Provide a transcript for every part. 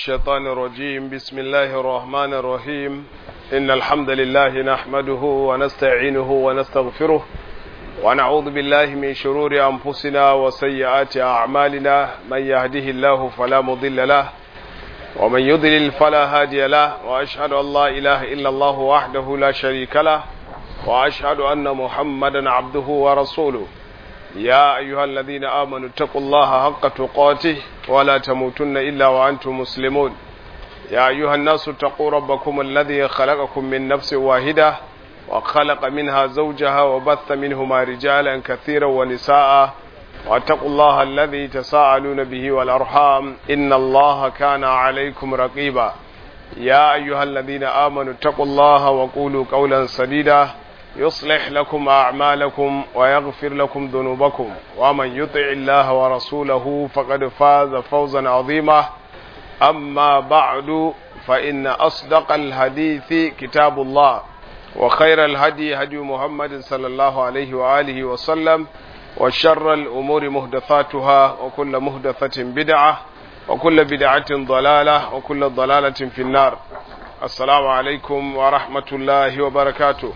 الشيطان الرجيم بسم الله الرحمن الرحيم إن الحمد لله نحمده ونستعينه ونستغفره ونعوذ بالله من شرور أنفسنا وسيئات أعمالنا من يهده الله فلا مضل له ومن يضلل فلا هادي له وأشهد أن لا إله إلا الله وحده لا شريك له وأشهد أن محمدا عبده ورسوله يا أيها الذين آمنوا اتقوا الله حق تقاته ولا تموتن إلا وأنتم مسلمون يا أيها الناس اتقوا ربكم الذي خلقكم من نفس واحدة وخلق منها زوجها وبث منهما رجالا كثيرا ونساء واتقوا الله الذي تساءلون به والأرحام إن الله كان عليكم رقيبا يا أيها الذين آمنوا اتقوا الله وقولوا قولا سديدا يصلح لكم أعمالكم ويغفر لكم ذنوبكم ومن يطع الله ورسوله فقد فاز فوزا عظيما أما بعد فإن أصدق الحديث كتاب الله وخير الهدي هدي محمد صلى الله عليه وآله وسلم وشر الأمور مهدثاتها وكل مهدثة بدعة وكل بدعة ضلالة وكل ضلالة في النار السلام عليكم ورحمة الله وبركاته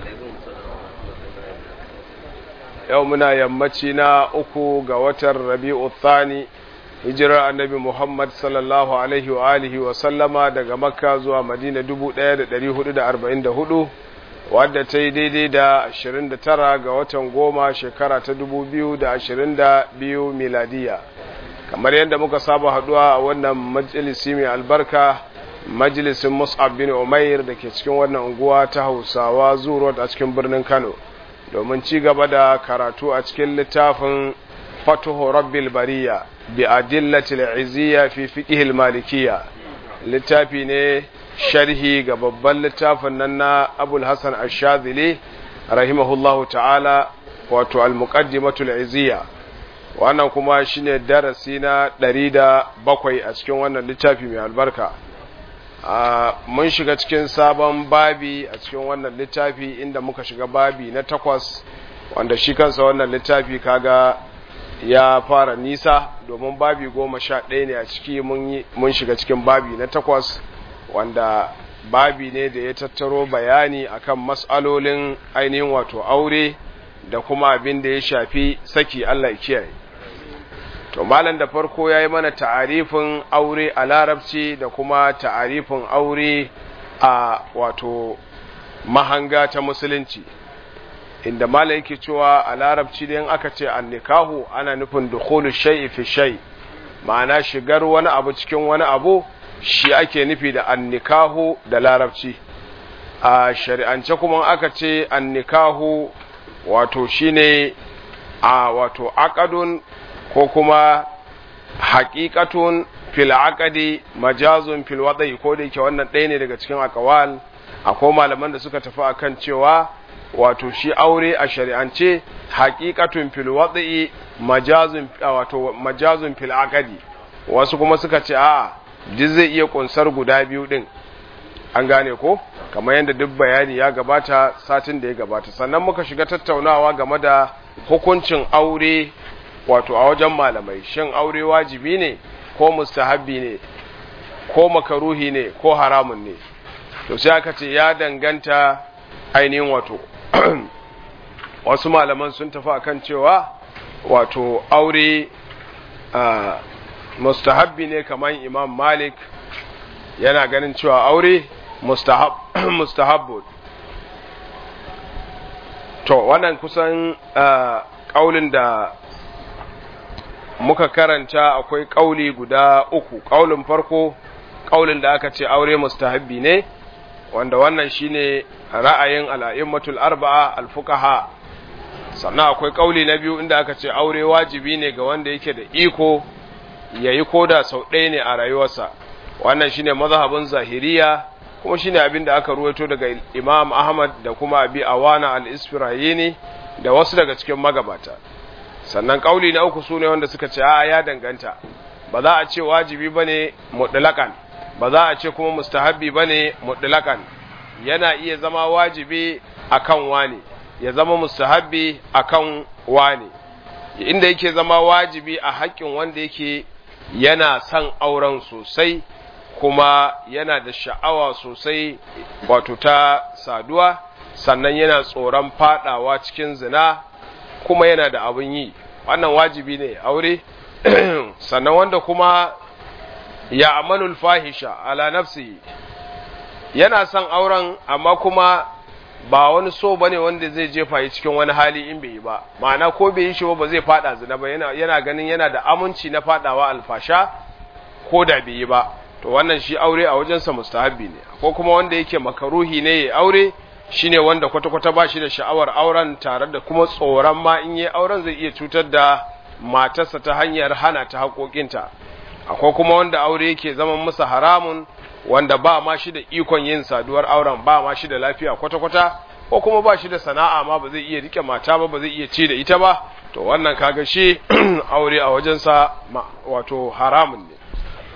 yau muna yammaci na uku ga watan rabi'u thani hijirar annabi muhammad sallallahu alaihi wa alihi wa sallama daga makka zuwa madina 1444 wadda ta yi daidai da 29 ga watan goma shekara ta 2022 miladiya kamar yadda muka saba haduwa a wannan majalisi mai albarka majalisin mus'ab bin umair da ke cikin wannan unguwa ta hausawa zuwa a cikin birnin kano domin ci gaba da karatu a cikin littafin fatuhu rabbil bariya bi adillatil izziya fi fiqhil malikiyya littafi ne sharhi ga babban littafin nan na abul hasan ash-shadhili rahimahullahu ta'ala wato al-muqaddimatul izziya wannan kuma shine darasi na 107 a cikin wannan littafi mai albarka mun shiga cikin sabon babi a cikin wannan littafi inda muka shiga babi na takwas wanda shi kansa wannan littafi kaga ya fara nisa domin babi goma sha ɗaya ne a ciki mun shiga cikin babi na takwas wanda babi ne da ya tattaro bayani akan matsalolin ainihin wato aure da kuma abin da ya shafi saki Allah ya kiyaye to malam da farko ya yi mana ta'arifin aure a larabci da kuma ta'arifin aure a wato mahanga ta musulunci inda malam yake cewa a larabci da aka ce an nikahu ana nufin dukhulu shay'i fi shay ma'ana shigar wani abu cikin wani abu shi ake nufi da an nikahu da larabci a shari'ance kuma aka ce an nikahu wato shine a wato aqadun ko kuma haƙiƙatun fil aqadi majazun fil wadai ko da yake wannan ɗaya ne daga cikin aqwal akwai malaman da suka tafi akan cewa wato shi aure a shari'ance haƙiƙatun fil wadai majazun wato majazun fil aqadi wasu kuma suka ce a'a duk zai iya kunsar guda biyu din an gane ko kamar yadda duk bayani ya gabata satin da ya gabata sannan muka shiga tattaunawa game da hukuncin aure wato a wajen malamai shin aure wajibi ne ko mustahabbi ne ko makaruhi ne ko haramun ne to sai aka ce ya danganta ainihin wato wasu malaman sun tafi akan cewa wato aure mustahabbi ne kamar imam malik yana ganin cewa aure mustahab mustahabbu to wannan kusan kaulin da muka karanta akwai ƙauli guda uku ƙaulin farko ƙaulin da aka ce aure mustahabbi ne wanda wannan shine ra'ayin al'a'immatul arba'a al-fuqaha sannan akwai ƙauli na biyu inda aka ce aure wajibi ne ga wanda yake da iko yayi koda sau ɗaya ne a rayuwarsa wannan shine mazhabin zahiriya kuma shine abin da aka ruwaito daga Imam Ahmad da kuma Abi Awana al-Isfirayini da wasu daga cikin magabata sannan kauli na uku sune wanda suka ce a ya danganta ba za a ce wajibi bane mutlaqan ba za a ce kuma mustahabbi bane mutlaqan yana iya zama wajibi akan wani ya zama mustahabbi akan wani inda yake zama wajibi a haƙƙin wanda yake yana son auren sosai kuma yana da sha'awa sosai wato ta saduwa sannan yana tsoron fadawa cikin zina kuma yana da abin yi wannan wajibi ne aure sannan wanda kuma ya amanul fahisha ala nafsi yana son auren amma kuma ba wani so bane wanda zai jefa yi cikin wani hali in bai yi ba ma'ana ko bai yi shi ba zai fada zina ba yana, yana ganin yana da aminci na fadawa alfasha ko da bai yi ba to wannan shi aure a wajensa mustahabbi ne ko kuma wanda yake makaruhi ne ya aure shine wanda kwata-kwata ba shi da sha'awar auren tare da kuma tsoron ma in yi auren zai iya cutar da matarsa ta hanyar hana ta haƙoƙinta akwai kuma wanda aure yake zaman masa haramun wanda ba ma shi da ikon yin saduwar auren ba ma shi da lafiya kwata-kwata ko kuma ba shi da sana'a ma ba zai iya rike mata ba ba zai iya ci da ita ba to wannan kaga shi aure a wajensa wato haramun ne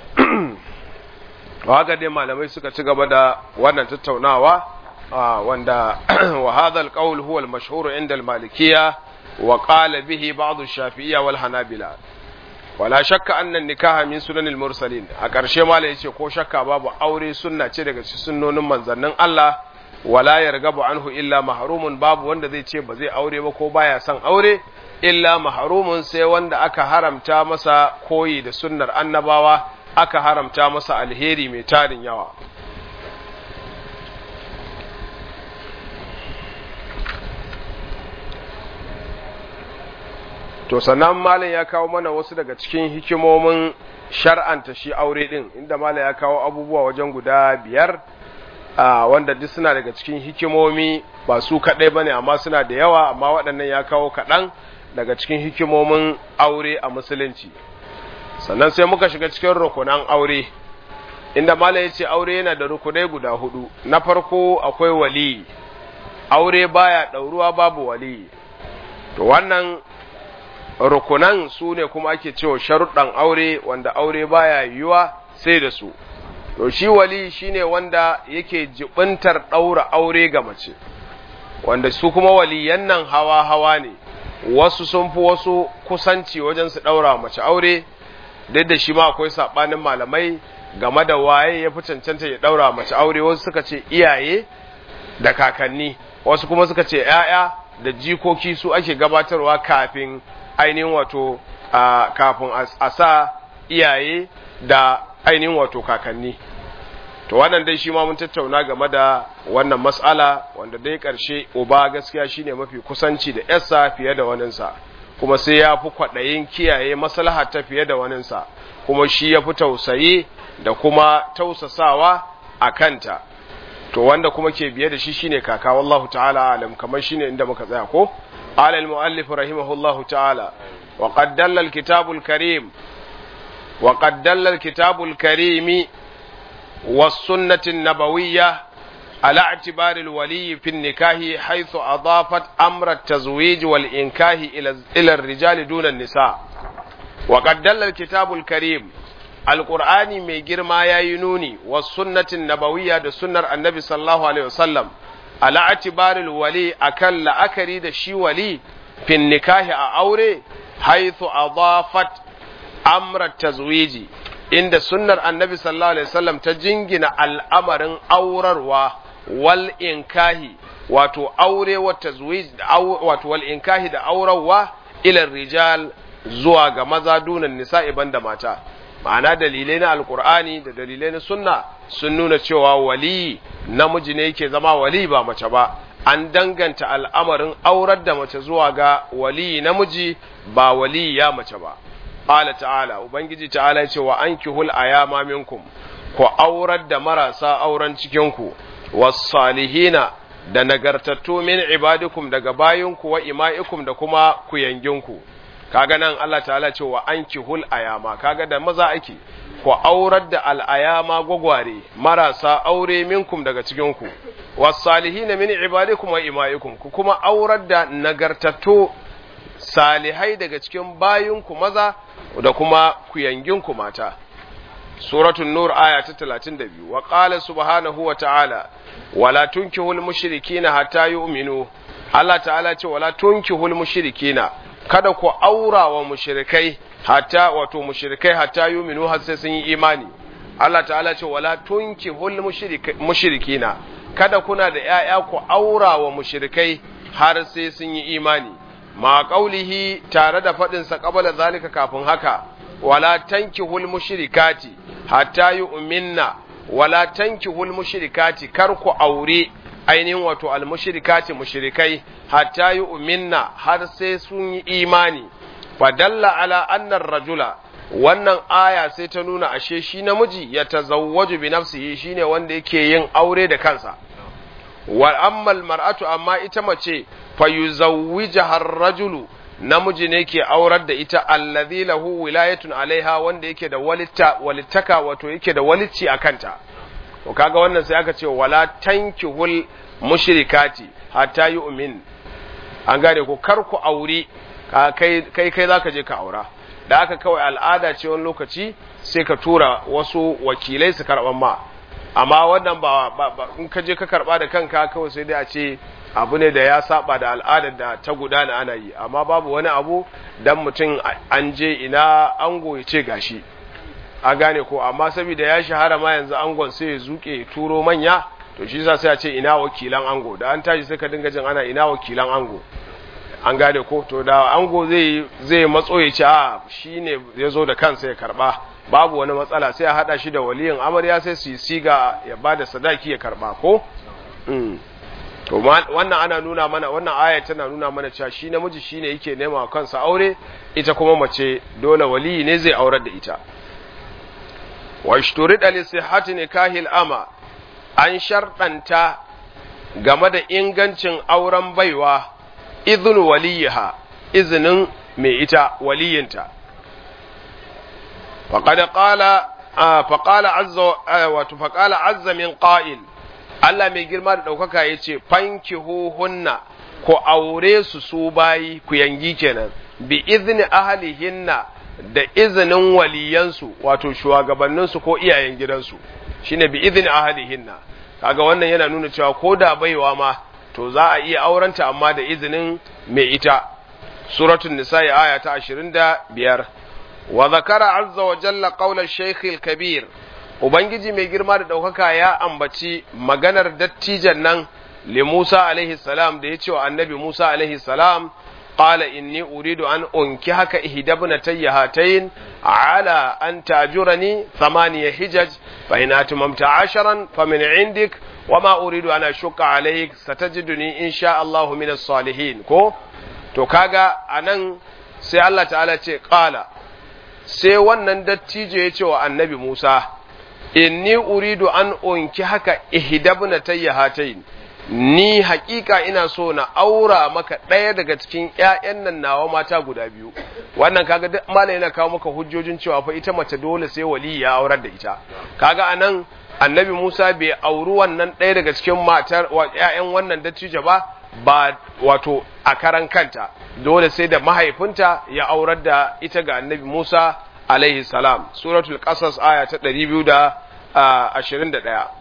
haka dai malamai suka ci gaba da wannan tattaunawa wanda wa hadha alqawl huwa almashhur inda almalikiyya wa qala bihi ba'd ash-shafi'iyya wal hanabila wala shakka annan nikaha min sunanil mursalin a ƙarshe mala yace ko shakka babu aure sunna ce daga cikin sunnonin manzannin Allah wala yargabu anhu illa mahrumun babu wanda zai ce ba zai aure ba ko baya son aure illa mahrumun sai wanda aka haramta masa koyi da sunnar annabawa aka haramta masa alheri mai tarin yawa to sannan malam ya kawo mana wasu daga cikin hikimomin shar'anta shi aure din inda malam ya kawo abubuwa wajen guda biyar wanda duk suna daga cikin hikimomi ba su kaɗai ba ne amma suna da yawa amma waɗannan ya kawo kaɗan daga cikin hikimomin aure a musulunci sannan sai muka shiga cikin rukunan aure inda malam ya ce aure yana da rukunai guda hudu na farko akwai wali aure baya ɗauruwa babu wali to wannan rukunan su ne kuma ake cewa sharuɗan aure wanda aure baya yiwuwa sai da su to shi wali shine wanda yake jibintar ɗaura aure ga mace wanda su kuma waliyan nan hawa hawa ne wasu sun fi wasu kusanci wajen su ɗaura mace aure duk da shi ma akwai saɓanin malamai game da waye ya fi cancanta ya ɗaura mace aure wasu suka ce iyaye da kakanni wasu kuma suka ce ‘ya'ya da jikoki su ake gabatarwa kafin ainihin wato kafin a sa iyaye da ainihin wato kakanni to wannan dai shi ma mun tattauna game da wannan mas'ala wanda dai ƙarshe uba gaskiya shine mafi kusanci da yarsa fiye da waninsa kuma sai ya fi kwaɗayin kiyaye maslaha ta fiye da waninsa kuma shi ya fi tausayi da kuma tausasawa a kanta to wanda kuma ke biye da shi shine kaka wallahu ta'ala alam kamar shine inda muka tsaya ko قال المؤلف رحمه الله تعالى وقد دل الكتاب الكريم وقد دل الكتاب الكريم والسنة النبوية على اعتبار الولي في النكاح حيث أضافت أمر التزويج والإنكاه إلى الرجال دون النساء وقد دل الكتاب الكريم القرآن من جرما ينوني والسنة النبوية دا سنة النبي صلى الله عليه وسلم ala atibaril wali akan la'akari da shi wali fin nikahi a aure haithu adafat amra tazwiji inda sunnar annabi sallallahu alaihi wasallam ta jingina al'amarin aurarwa wal inkahi wato aure wa tazwij wato wal inkahi da aurarwa ila rijal zuwa ga maza dunan nisa'i banda mata ma'ana dalilai na alkur'ani da dalilai na sunna sun nuna cewa wali namiji ne yake zama wali ba mace ba an danganta al'amarin aurar da mace zuwa ga wali namiji ba wali ya mace ba qala ta'ala ubangiji ta'ala ce wa ankihul ayama minkum ku aurar da marasa auren cikin ku was-salihina da nagartattu min ibadikum daga bayinku wa ima'ikum da kuma kuyanginku kaga nan Allah ta'ala ce wa ankihul ayama kaga da maza ake ku aurar da al'ayama gwagware marasa aure minkum daga cikinku wasalihina min ibadikum wa ima'ikum ku kuma aurar da nagartattu salihai daga cikin bayinku maza da kuma kuyanginku mata suratul nur aya ta 32 wa qala subhanahu wa ta'ala wala tunkihul mushrikina hatta yu'minu Allah ta'ala ce wala tunkihul mushrikina kada ku aura wa mushrikai hatta wato mushrikai hatta yuminu har sai sun yi imani Allah ta'ala ce wala tunkihul mushrikina kada kuna da ‘ya'ya ku aura wa mushrikai har sai sun yi imani, ma ƙaulihi tare da faɗinsa ƙabala zalika kafin haka, wala tanki hul mushrikati hatta yi uminna, wala tanki hul mushrikati kar ku aure ainihin wato al-mushrikati mushrikai hatta yi uminna har sai sun yi imani, fadalla ala annar rajula wannan aya sai ta nuna ashe shi namiji ya tazawwaju bi nafsihi shine wanda yake yin aure da kansa wa ammal mar'atu amma ita mace fa yuzawwijaha ar-rajulu namiji ne ke aurar da ita allazi lahu wilayatun alaiha wanda yake da walitta walittaka wato yake da walicci a kanta to kaga wannan sai aka ce wala tankihul mushrikati hatta yu'min an gane ko kar ku aure kai kai kai zaka je ka aura da aka kawai al'ada ce wani lokaci sai ka tura wasu wakilai su karɓan ma amma wannan ba in ka je ka karɓa da kanka kawai sai dai a ce abu ne da ya saba da al'adar da ta gudana ana yi amma babu wani abu dan mutum an je ina ango ya ce gashi a gane ko amma saboda ya shahara ma yanzu angon sai ya zuke ya turo manya to shi yasa sai a ce ina wakilan ango da an tashi sai ka dinga jin ana ina wakilan ango an gane ko to da ango zai zai matso ya ce a shine ya zo da kansa ya karba babu wani matsala sai a hada shi da waliyin amarya sai su siga ya bada sadaki ya karba ko to wannan ana nuna mana wannan aya tana nuna mana cewa shi namiji shine yake nema kansa aure ita kuma mace dole waliyi ne zai aurar da ita wa ishturida li sihhati nikahil ama an sharɗanta game da ingancin auren baiwa izin waliyiha izinin mai ita waliyinta faƙada ƙala faƙala azza wato faƙala azza min ƙa'il Allah mai girma da ɗaukaka ya ce fanki hunna ku aure su su bayi ku yangi kenan bi izini ahalihinna da izinin waliyansu wato shugabanninsu ko iyayen gidansu shine bi izini ahalihinna kaga wannan yana nuna cewa ko da baiwa ma to za a iya aurenta amma da izinin mai ita suratul nisa'i aya ta 25 wa zakara azza wa jalla qawla shaykh kabir ubangiji mai girma da daukaka ya ambaci maganar dattijan nan li Musa alaihi salam da yace wa annabi Musa alaihi salam qala inni uridu an unkihaka ihdabna tayyahatayn ala an tajurani thamaniya hijaj fa in atmamta 'asharan famin 'indik wama uridu ana shuka alaik satajiduni insha Allahu minas salihin ko to kaga anan sai Allah ta'ala ce qala sai wannan dattijo ya ce wa annabi Musa inni uridu an unki haka ihdabna tayyahatayn ni hakika ina so na aura maka ɗaya daga cikin ƴaƴan nan nawa mata guda biyu wannan kaga duk malai yana kawo maka hujjojin cewa fa ita mace dole sai wali ya aurar da ita kaga anan annabi Musa bai auri wannan ɗaya daga cikin matar ‘ya'yan wannan dattijo ba, ba wato a karan kanta, dole sai da mahaifinta ya aurar da ita ga annabi Musa alaihi salam, suratul ƙasas aya ta ɗari biyu da ashirin da ɗaya.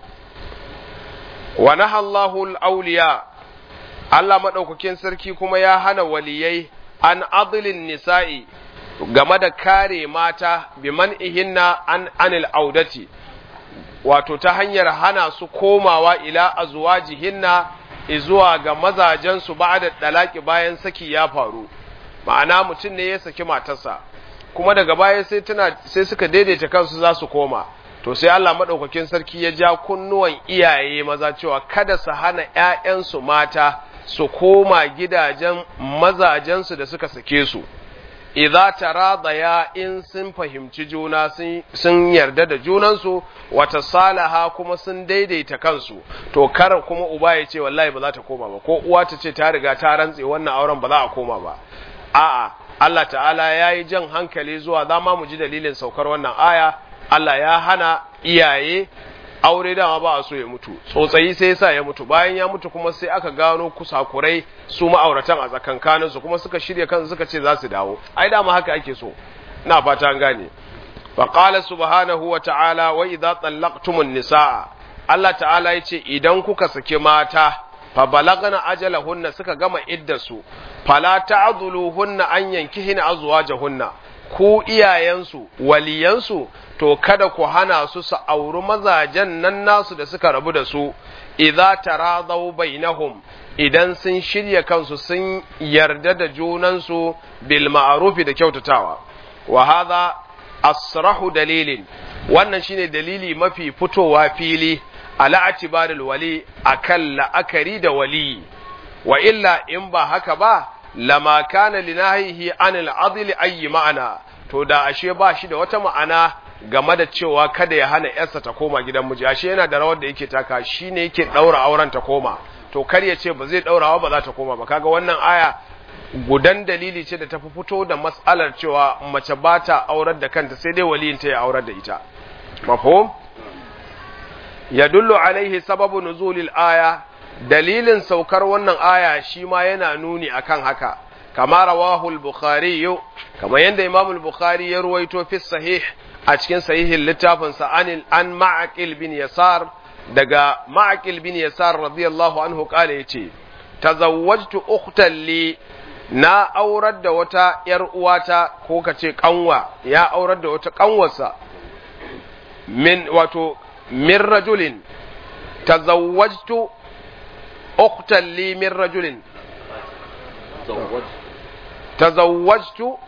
Wa nahallahu auliya Allah maɗaukakin sarki kuma ya hana waliyai an adilin nisa'i game da kare mata biman ihinna an anil audati. wato ta hanyar hana su komawa ila azwajihinna zuwa ga mazajensu ba da dalaki bayan saki ya faru ma'ana mutum ne ya saki matarsa kuma daga baya sai tana sai suka daidaita kansu za su koma to sai Allah madaukakin sarki ya ja kunnuwan iyaye maza cewa kada su hana ƴaƴansu mata su koma gidajen mazajensu da suka sake su idza taradaya in sun fahimci juna sun yarda da junansu wata salaha kuma sun daidaita kansu to kar kuma uba ya ce wallahi ba za ta koma ba ko uwa ta ce ta riga ta rantse wannan auren ba za a koma ba a'a Allah ta'ala ya yi jan hankali zuwa za ma mu ji dalilin saukar wannan aya Allah ya hana iyaye aure dama ba a so ya mutu tsotsayi sai yasa ya mutu bayan ya mutu kuma sai aka gano kusakurai su ma'auratan a tsakankanin su kuma suka shirya kansu suka ce za su dawo ai dama haka ake so ina fata an gane fa qala subhanahu wa ta'ala wa idza tallaqtumun nisaa Allah ta'ala yace idan kuka saki mata fa balagna ajalahunna suka gama iddarsu fala ta'dhuluhunna an yankihina azwajahunna ku iyayensu waliyansu to kada ku hana su su auri mazajen nan nasu da suka rabu da su idza taradaw bainahum idan sun shirya kansu sun yarda da junansu bil ma'rufi da kyautatawa wa hadha asrahu dalilin wannan shine dalili mafi fitowa fili ala atibaril wali akan la'akari da wali wa illa in ba haka ba lama kana linahihi anil adli ayi ma'ana to da ashe ba shi da wata ma'ana game da cewa kada ya hana yarsa ta koma gidan miji ashe yana da rawar da yake taka shine yake daura auren ta koma to kar ya ce ba zai daurawa ba za ta koma ba kaga wannan aya gudan dalili ce da ta fi fito da mas'alar cewa mace ba ta aurar da kanta sai dai waliyin ta ya aurar da ita mafhum yadullu alaihi sababu nuzulil aya dalilin saukar wannan aya shi ma yana nuni akan haka kama rawahu al-bukhari kama yanda imam al-bukhari ya ruwaito fi sahih a cikin sahihin littafin sa an an ma'aqil bin yasar daga ma'aqil bin yasar radiyallahu anhu kale yace tazawwajtu ukhtan li na aurar da wata yar uwata ko kace kanwa ya aurar da wata kanwarsa min wato min rajulin tazawwajtu ukhtan li min rajulin tazawwajtu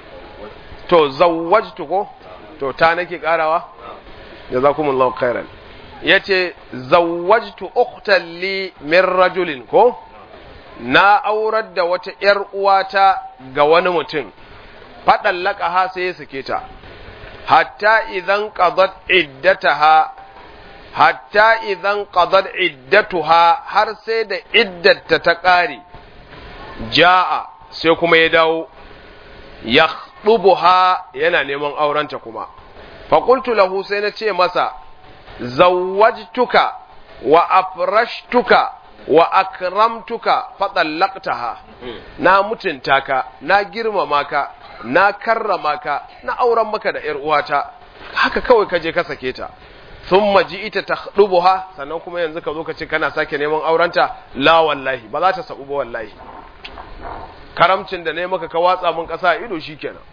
to zawwajtu ko to ta nake karawa jazakumullahu khairan yace zawwajtu ukhtan li min rajulin ko na aurar da wata ‘yar uwata ga wani mutum, faɗan laƙaha sai ya sake ta, hatta idan ƙazat iddataha, hatta idan ƙazat iddatuha har sai da iddata ta ƙare, ja'a sai kuma ya dawo, ya ɗubuha yana neman aurenta kuma. Faƙultu lahu sai na ce masa, zawwajtuka wa afrashtuka wa akramtuka fadallaqtaha na mutunta ka na girmama ka na karrama ka na auren maka da ƴar uwata haka kawai ka je ka sake ta thumma ji'ita takhdubuha sannan kuma yanzu ka zo ka ce kana sake neman aurenta la wallahi ba za ta sabu ba wallahi karamcin da ne maka ka watsa mun kasa ido shikenan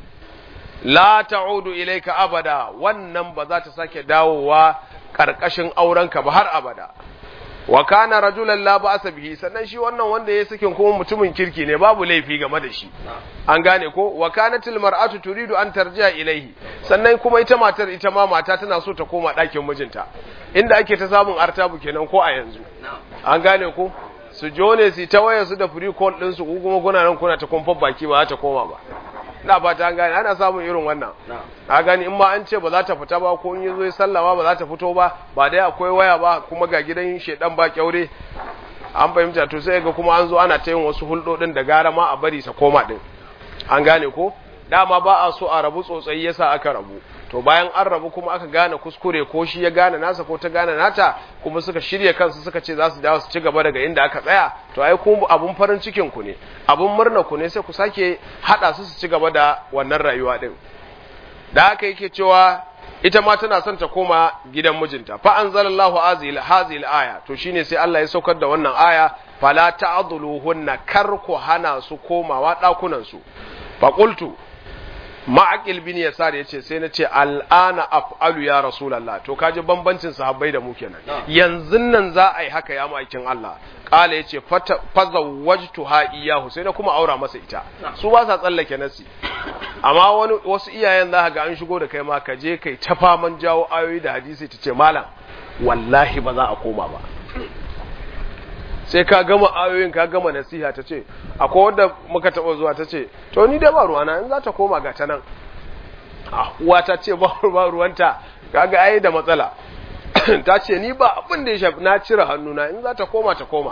la ta'udu ilayka abada wannan ba za ta sake dawowa karkashin aurenka ba har abada wa kana rajulan la ba'sa bihi sannan shi wannan wanda ya sakin kuma mutumin kirki ne babu laifi game da shi an gane ko wa kanatil mar'atu turidu an tarji'a ilaihi sannan kuma ita matar ita ma mata tana so ta koma ɗakin mijinta inda ake ta samun artabu kenan ko a yanzu an gane ko su jone su ta waya su da free call din su kuma kuna nan kuna ta kumfar baki ba za ta koma ba na ba ta gane ana samun irin wannan a gani in ma an ce ba za ta fita ba ko in yi zo ya sallama ba za ta fito ba ba dai akwai waya ba kuma ga gidan shedan ba kyaure an fahimta to sai ga kuma an zo ana ta yin wasu hulɗoɗin da gara ma a bari sa koma din an gane ko dama ba a so a rabu tsotsayi yasa aka rabu to bayan an rabu kuma aka gane kuskure ko shi ya gane nasa ko ta gane nata kuma suka shirya kansu suka ce za su dawo su ci gaba daga inda aka tsaya to ai ku abun farin cikin ku ne abun murna ku ne sai ku sake hada su su ci gaba da wannan rayuwa din da haka yake cewa ita ma tana son ta koma gidan mijinta fa anzalallahu azil hazil aya to shine sai Allah ya saukar da wannan aya fala ta'dhuluhunna kar ku hana su komawa dakunan su fa qultu ma'aqil bin yasar yace sai na ce al'ana af'alu ya rasulullah to kaji bambancin sahabbai da mu kenan yanzu nan za a yi haka ya ma'aikin Allah kala yace fazawwajtu ha iyahu sai na kuma aura masa ita su ba sa tsallake nasi amma wani wasu iyayen za ga an shigo da kai ma ka je kai ta faman jawo ayoyi da hadisi ta ce malam wallahi ba za a koma ba sai ka gama ayoyin ka gama nasiha ta ce akwai wadda muka taɓa zuwa ta ce to ni da ba ruwana in za ta koma ga ta nan uwa ta ce ba ruwanta kaga ai da matsala ta ce ni ba abin da ya shafi na cire hannuna in za ta koma ta koma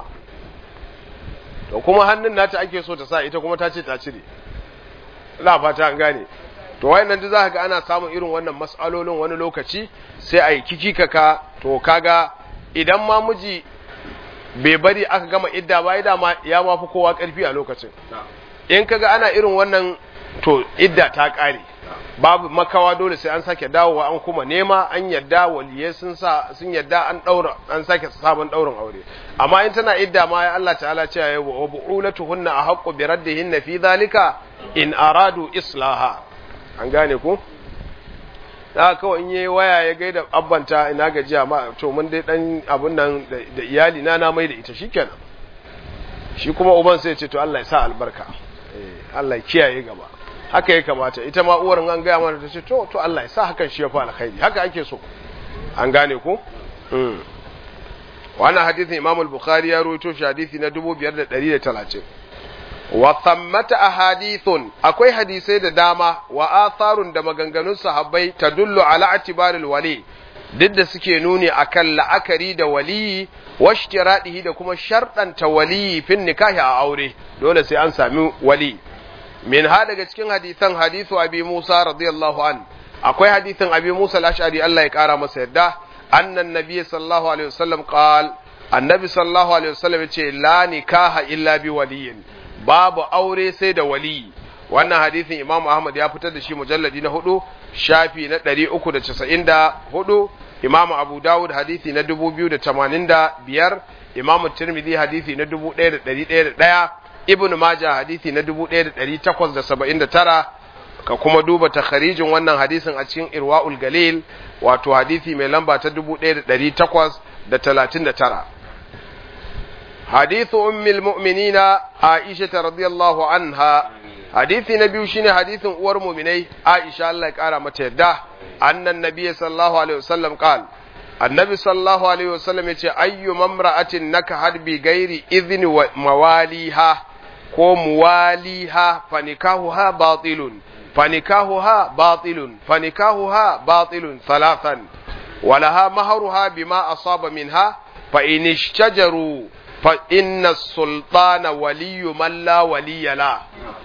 to kuma hannun nata ake so ta sa ita kuma ta ce ta cire ina fata an gane to wayannan da za ga ana samun irin wannan mas'alolin wani lokaci sai a yi kikikaka to kaga idan ma miji bai bari aka gama idda ba idda ma ya mafi kowa karfi a lokacin in kaga ana irin wannan to idda ta kare babu makawa dole sai an sake dawowa an kuma nema an yadda waliyai sun sa sun yadda an daura an sake sabon daurin aure amma in tana idda ma ya Allah ta'ala ce ya wa bu'ulatuhunna ahqqu bi raddihinna fi dhalika in aradu islaha an gane ku da kawai in yi waya ya gaida abbanta ina gajiya ma to mun dai dan abun nan da iyali na na mai da ita shikenan shi kuma uban sai ce to Allah ya sa albarka eh Allah ya kiyaye gaba haka ya kamata ita ma uwar an gaya mana ta ce to to Allah ya sa hakan shi ya fa alkhairi haka ake so an gane ko mm wannan hadisin Imam al-Bukhari ya rawaito shi hadisi na 5130 wa thammata ahadithun akwai hadisai da dama wa atharun da maganganun sahabbai tadullu ala atibaril wali duk da suke nuni akan la'akari da waliyi washtiradihi da kuma sharɗanta waliyi fin nikahi a aure dole sai an sami wali min ha daga cikin hadisan hadithu abi Musa radiyallahu an akwai hadisin abi Musa al-Ash'ari Allah ya kara masa yadda annan nabiy sallallahu alaihi wasallam qal annabi sallallahu alaihi wasallam yace la nikaha illa bi waliyin babu aure sai da wali wannan hadisin Imam Ahmad ya fitar da shi mujalladi na hudu shafi na 394 Imam Abu Dawud hadisi na 2085 Imam Tirmidhi hadisi na 1101 Ibn Majah hadisi na 1879 ka kuma duba takharijin wannan hadisin a cikin Irwaul Galil wato hadisi mai lamba ta 1839 حديث أم المؤمنين عائشة رضي الله عنها حديث نبي شين حديث أور مؤمني عائشة الله قال متى أن النبي صلى الله عليه وسلم قال النبي صلى الله عليه وسلم يقول أي ممرأة نكحت بغير إذن مواليها ko muwaliha fanikahuha batilun fanikahuha batilun fanikahuha batilun thalathan walaha maharuha bima asaba minha fa in ishtajaru fa inna sultana waliyu man la waliya la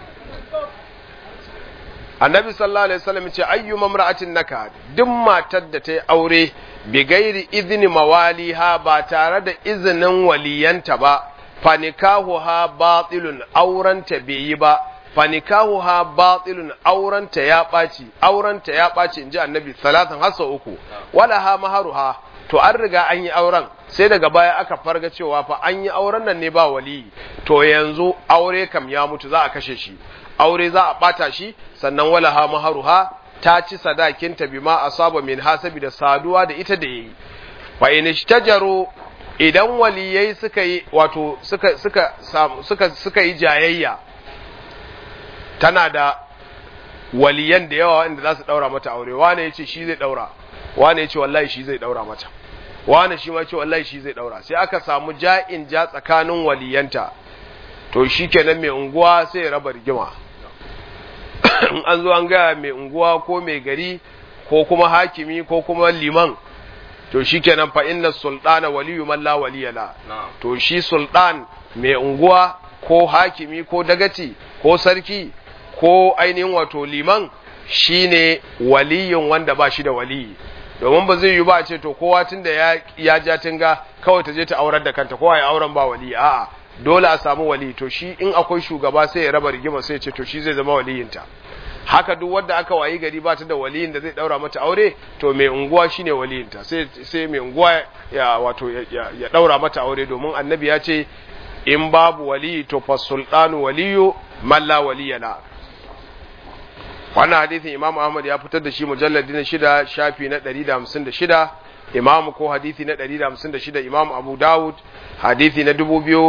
annabi sallallahu alaihi wasallam ce ayyu mamra'atin naka duk matar da ta yi aure bi gairi izini mawaliha ba tare da izinin waliyanta ba fanikahuha batilun aurenta bai yi ba fanikahuha batilun aurenta ya ɓaci aurenta ya ɓaci inji annabi salatan hasa uku wala ha maharuha to an riga an yi auren sai daga baya aka farga cewa fa an yi auren nan ne ba wali to yanzu aure kam ya mutu za a kashe shi aure za a bata shi sannan wala ha maharuha ta ci sadakinta bima asaba min hasabi da saduwa da ita da yayi fa in ishtajaru idan waliyai suka yi wato suka suka suka suka yi jayayya tana da waliyan da yawa wanda za su daura mata aure wane yace shi zai daura wane yace wallahi shi zai daura mata wane shi ma yace wallahi shi zai daura sai aka samu ja'in ja tsakanin waliyanta to shikenan mai unguwa sai ya raba rigima in an zo an gaya mai unguwa ko mai gari ko kuma hakimi ko kuma liman to shikenan fa inna sultana waliyu man la waliya la to shi sultan mai unguwa ko hakimi ko dagaci ko sarki ko ainihin wato liman shine waliyin wanda ba shi da waliyi domin ba zai yi ba ce to kowa tunda ya ya ja tinga kawai ta je ta aurar da kanta kowa ya auren ba waliyi a'a dole a samu wali to shi in akwai shugaba sai ya raba rigima sai ya ce to shi zai zama waliyinta haka duk wanda aka wayi gari ba ta da waliyin da zai daura mata aure to mai unguwa shine waliyinta sai sai mai unguwa ya wato ya, ya daura mata aure domin annabi ya ce in babu wali to fa sultanu waliyu man la waliyana wannan hadisin Imam Ahmad ya fitar da shi mujalladi na shida shafi na 156 Imam ko hadisi na 156 Imam Abu Dawud hadisi na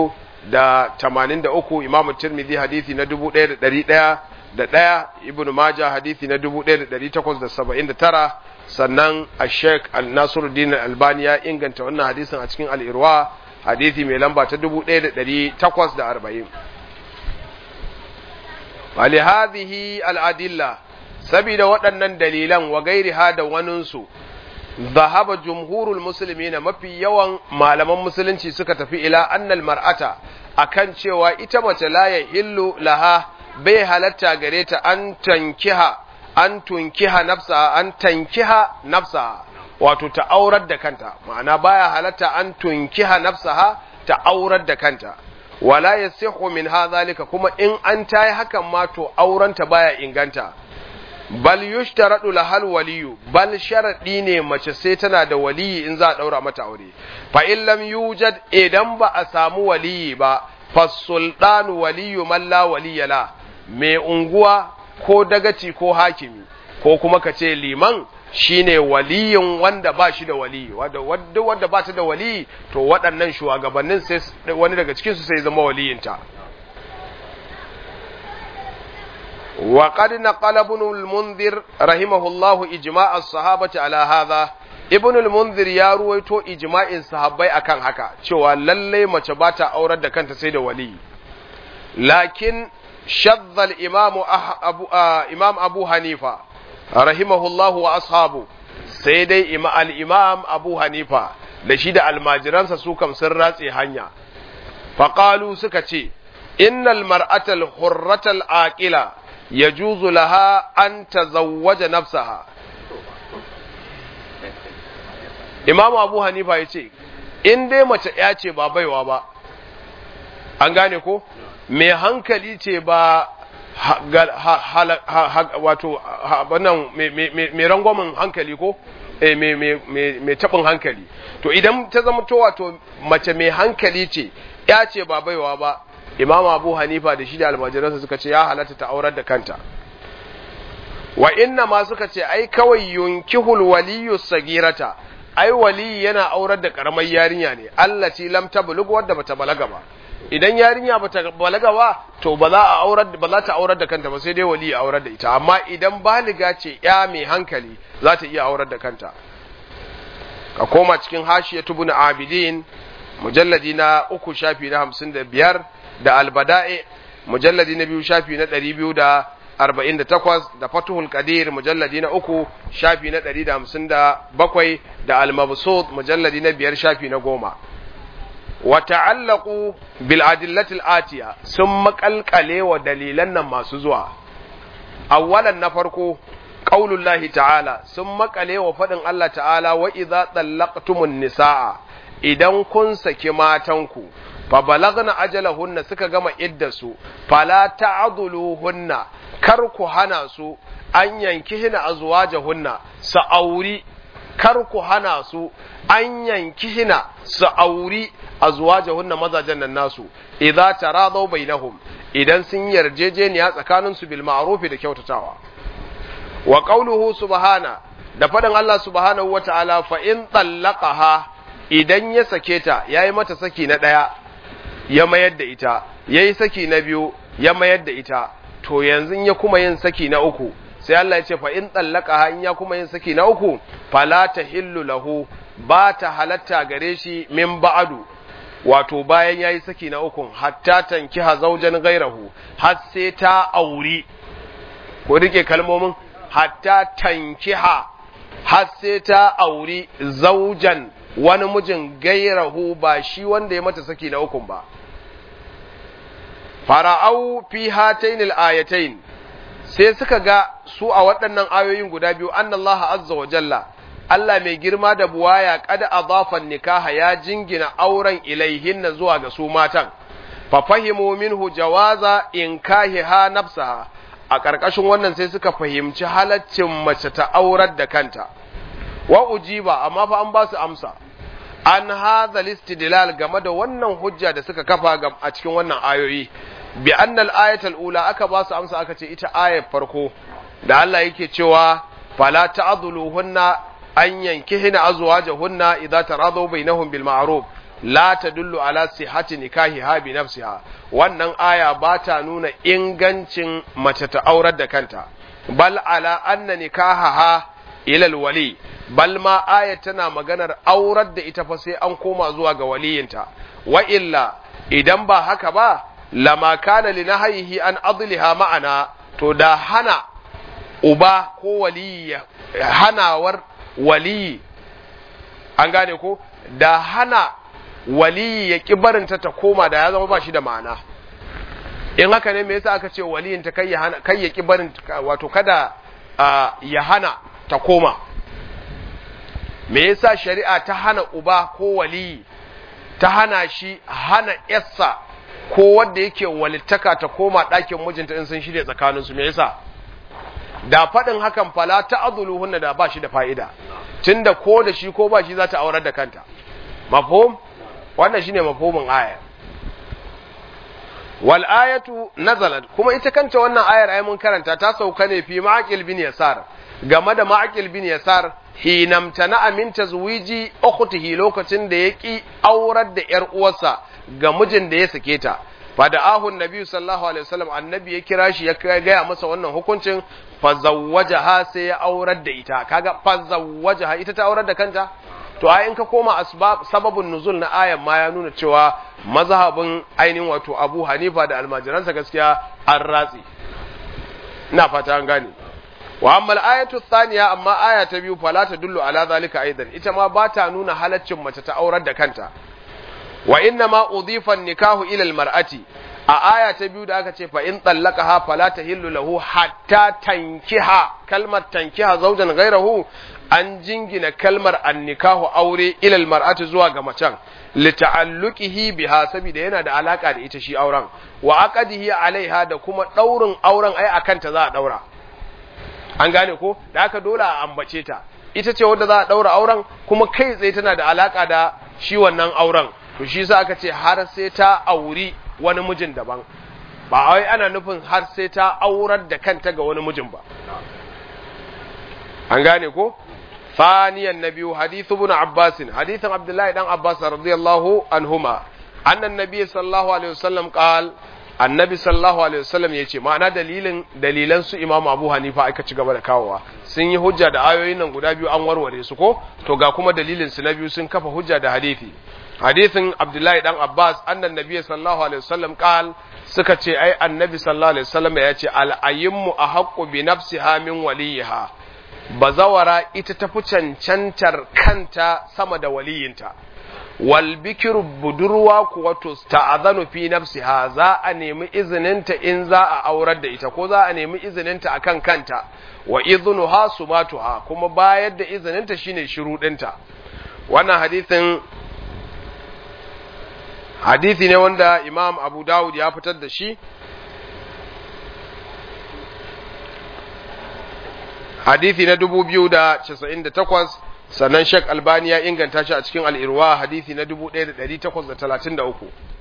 2083 Imam Tirmidhi hadisi na 1100 da ɗaya Ibn Majah hadisi na 1879 sannan a Sheikh Al-Nasiruddin Albani ya inganta wannan hadisin a cikin Al-Irwa hadisi mai lamba ta 1840 ولهذه الأدلة سبيل waɗannan dalilan wa gairiha da waninsu zahaba jumhurul muslimina mafi yawan malaman musulunci suka tafi ila annal mar'ata akan cewa ita mace la ya hillu laha bai halatta gare ta an tankiha an tunkiha nafsa an tankiha nafsa wato ta aurar da kanta ma'ana baya halatta an tunkiha nafsaha ta aurar da kanta wala yasihu min hadhalika kuma in an tayi hakan ma to aurenta baya inganta bal yushtaradu lahal waliyu bal sharadi ne mace sai tana da waliyi in za a daura mata aure fa in lam yujad idan ba a samu waliyi ba fa sultanu waliyu man la waliya la mai unguwa ko dagaci ko hakimi ko kuma ka ce liman shine waliyin wanda ba shi da wali wanda wanda ba ta da wali to waɗannan shugabannin sai wani daga cikin su sai zama waliyinta wa qad naqala ibn al-munzir rahimahullahu ijma' as-sahabati ala hadha ibn al-munzir ya ruwaito ijma'in sahabbai akan haka cewa lalle mace ba ta aurar da kanta sai da wali lakin shadda al-imam abu imam abu hanifa rahimahullahu wa ashabu sai dai al-imam abu hanifa da shi da almajiransa su kam sun ratse hanya faqalu suka ce innal mar'atal hurratal aqila yajuzu laha an tazawwaja nafsaha imamu abu hanifa ya ce in dai mace ya ce ba baiwa ba an gane ko mai hankali ce ba wato wannan mai rangwamin hankali ko mai taɓin hankali to idan ta zama to wato mace mai hankali ce ya ce ba baiwa ba imamu abu hanifa da shi da almajiransa suka ce ya halatta ta aurar da kanta wa inna ma suka ce ai kawai yunkihul waliyu sagirata ai wali yana aurar da karamar yarinya ne allati lam tablug wadda bata balaga ba idan yarinya bata balaga ba to ba za a aurar ba za ta aurar da kanta ba sai dai wali ya aurar da ita amma idan baliga ce ya mai hankali za ta iya aurar da kanta ka koma cikin hashiyatu ibn abidin mujalladi na uku shafi na hamsin da biyar da albada'i mujalladi na biyu shafi na ɗari biyu da arba'in da takwas da fatuhul qadir mujalladi na uku shafi na ɗari da hamsin da bakwai da almabsut mujalladi na biyar shafi na goma wa ta'allaqu bil adillatil atiya sun makalkale wa dalilan nan masu zuwa awwalan na farko qaulullahi ta'ala sun makale wa fadin Allah ta'ala wa idza tallaqtumun nisaa idan kun saki matanku fa balagna ajalahunna suka gama iddasu fala ta'dhuluhunna kar ku hana su an yanki hina azwajahunna su auri kar ku hana su an yanki hina su auri azwajahunna mazajen nan nasu idza taradaw bainahum idan sun yarjejeniya tsakanin su bil ma'ruf da kyautatawa wa qawluhu subhana da faɗin Allah subhanahu wata'ala fa in tallaqaha idan ya sake ta yayi mata saki na ɗaya ya mayar da ita yayi saki na biyu ya mayar da ita to yanzu ya kuma yin saki na uku sai Allah ya ce fa in tallaqaha in ya kuma yin saki na uku fala tahillu lahu ba ta halatta gare shi min ba'adu wato bayan yayi saki na uku hatta tankiha zaujan gairahu har sai ta auri ko rike kalmomin hatta tankiha har sai ta auri zaujan wani mijin gairahu ba shi wanda ya mata saki na ukun ba fara'au fi hatainil ayatain sai suka ga su a waɗannan ayoyin guda biyu annallaha azza wa jalla Allah mai girma da buwaya kada adafan nikaha ya jingina auren ilaihinna zuwa ga su matan fa fahimu minhu jawaza inkahiha nafsaha a ƙarƙashin wannan sai suka fahimci halaccin mace ta aurar da kanta wa ujiba amma fa an ba su amsa an hadha listidlal game da wannan hujja da suka kafa a cikin wannan ayoyi bi annal ayatul ula aka ba su amsa aka ce ita ayar farko da Allah yake cewa fala ta'dhuluhunna an yankihina azwajahunna idza taradaw bainahum bil ma'ruf la tadullu ala sihhati nikahiha bi nafsiha wannan aya ba ta nuna ingancin mace ta aurar da kanta bal ala anna nikahaha ila alwali bal ma aya tana maganar aurar da ita fa sai an koma zuwa ga waliyinta wa illa idan ba haka ba lama kana li nahyihi an adliha ma'ana to da hana uba ko waliyi hanawar waliyi an gane ko da hana waliyi ya ƙi barinta ta koma da ya zama ba shi da ma'ana in haka ne me yasa aka ce waliyin ta kai ya hana kai ya ƙi barin wato kada ya hana ta koma me yasa shari'a ta hana uba ko waliyi ta hana shi hana yassa ko wanda yake walittaka ta koma ɗakin mijinta in sun shirya tsakaninsu me yasa da faɗin hakan fala ta azuluhunna da ba shi da fa'ida tunda ko da shi ko ba shi za ta aurar da kanta mafhum wannan shine mafhumin aya wal ayatu nazalat kuma ita kanta wannan ayar ai mun karanta ta sauka ne fi ma'aqil bin yasar game da ma'aqil bin yasar hinamtana amin tazwiji ukhtihi lokacin da yaki aurar da yar uwarsa ga mijin da ya sake ta fada'ahu annabi sallallahu alaihi wasallam annabi ya kira shi ya gaya masa wannan hukuncin fazawwajaha sai ya aurar da ita kaga fazawwajaha ita ta aurar da kanta to ai in ka koma asbab sababun nuzul na ayan ma ya nuna cewa mazhabin ainihin wato Abu Hanifa da almajiransa gaskiya an ratsi ina fata an gane wa amma al-ayatu thaniya amma aya ta biyu fala ta dullu ala zalika aidan ita ma ba ta nuna halaccin mace ta aurar da kanta wa inna ma udhifa nikahu ila al-mar'ati a aya ta biyu da aka ce fa in tallaqaha fala tahillu lahu hatta tankiha kalmar tankiha zawjan ghayrahu an jingina kalmar annikahu aure ila al-mar'ati zuwa ga macen lita'alluqihi biha saboda yana da alaka da ita shi auren wa aqadihi alaiha da kuma daurin auren ai akan ta za a daura an gane ko da haka dole a ambace ta ita ce wadda za a daura auren kuma kai tsaye tana da alaka da shi wannan auren to shi yasa aka ce har sai ta auri wani mijin daban ba wai ana nufin har sai ta aurar da kanta ga wani mijin ba an gane ko ثانيا النبي حديث ابن عباس حديث عبد الله بن عباس رضي الله عنهما أن النبي صلى الله عليه وسلم قال annabi sallallahu alaihi wasallam ya ce ma'ana dalilin dalilan su imamu abu hanifa aka ci gaba da kawowa sun yi hujja da ayoyin nan guda biyu an warware su ko to ga kuma dalilin su na biyu sun kafa hujja da hadisi hadisin abdullahi dan abbas annan nabiy sallallahu alaihi wasallam qal suka ce ai annabi sallallahu alaihi wasallam ya ce al ayymu ahaqqu bi nafsiha min waliha bazawara ita tafi cancantar kanta sama da waliyinta wal bikiru budurwa kuwa to ta'azanu fi nafsiha za a nemi izininta in za a aurar da ita ko za a nemi izininta akan kanta wa idnuha sumatuha kuma bayar da izininta shine shurudinta wannan hadisin hadisi ne wanda Imam Abu Dawud ya fitar da shi hadisi na 2098 sannan Sheikh Albani ya inganta shi a cikin al'irwa hadisi na 1833.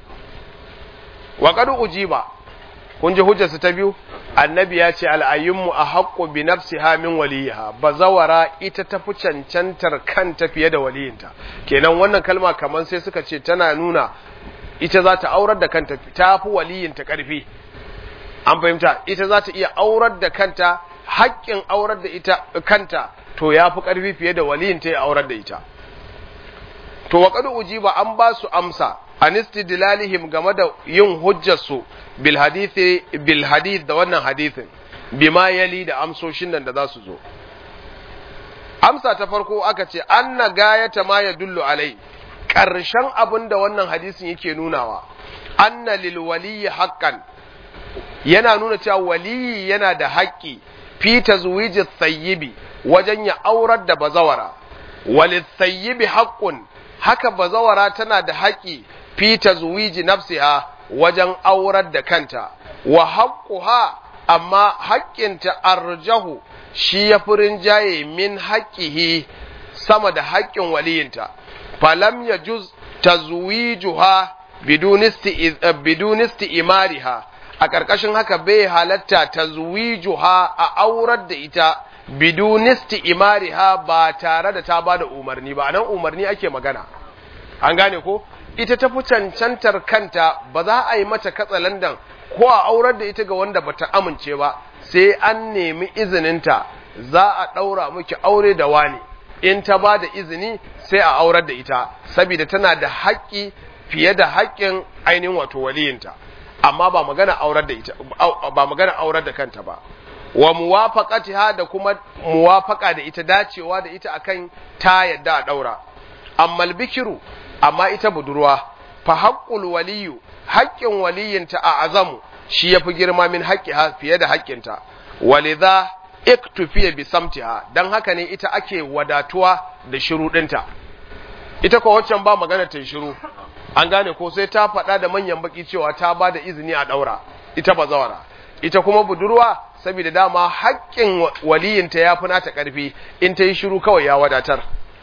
Wa ƙadu ujiba, kun ji hujjarsu ta biyu, annabi ya ce al'ayyunmu a haƙƙo bi nafsi hamin waliyiha, ba zawara ita ta fi cancantar kanta fiye da waliyinta. Kenan wannan kalma kamar sai suka ce tana nuna ita za ta aurar da kanta ta fi waliyinta ƙarfi. An fahimta, ita za ta iya aurar da kanta, haƙƙin aurar da ita kanta to ya fi ƙarfi fiye da waliyin ta ya aurar da ita. To, wa ƙadu ujiba an ba su amsa, an istidlalihim game da yin hujjarsu bil hadithi bil hadith da wannan hadithin, bima yali da amsoshin nan da za su zo. Amsa ta farko aka ce, an na gayata ma ya dullu alai, ƙarshen abin da wannan hadisin yake nunawa, an na lil waliyi haƙƙan, yana nuna cewa waliyi yana da haƙƙi fi tazwijis sayyibi wajen ya aurar da bazawara walisayyibi haqqun haka bazawara tana da haƙi fi tazwiji nafsiha wajen aurar da kanta wa haqquha amma haƙƙinta arjahu shi ya furin jaye min haqqihi sama da haƙƙin waliyinta falam yajuz tazwijuha bidun isti'mariha a ƙarƙashin haka bai halatta tazwijuha a aurar da ita bidunisti imariha ba tare da ta ba da umarni ba nan umarni ake magana an gane ko ita ta fi cancantar kanta ba za a yi mata katsalandan ko a aurar da ita ga wanda ba ta amince ba sai an nemi izininta za a ɗaura miki aure da wani in ta ba da izini sai a aurar da ita saboda tana da haƙƙi fiye da haƙƙin ainihin wato waliyinta amma ba magana aurar da ita ba magana aurar da kanta ba wa muwafaqatiha da kuma muwafaqa da ita dacewa da ita akan ta yadda a daura amma bikiru amma ita budurwa fa haqqul waliyu haqqin waliyinta a azamu shi yafi girma min haqqiha fiye da haƙƙinta walidha iktufiya bi samtiha dan haka ne ita ake wadatuwa da shiruɗinta ita ko waccan ba magana ta shiru an gane ko sai ta faɗa da manyan baki cewa ta ba da izini a ɗaura ita ba zawara ita kuma budurwa saboda dama haƙƙin waliyinta ya fi nata ƙarfi in ta yi shiru kawai ya wadatar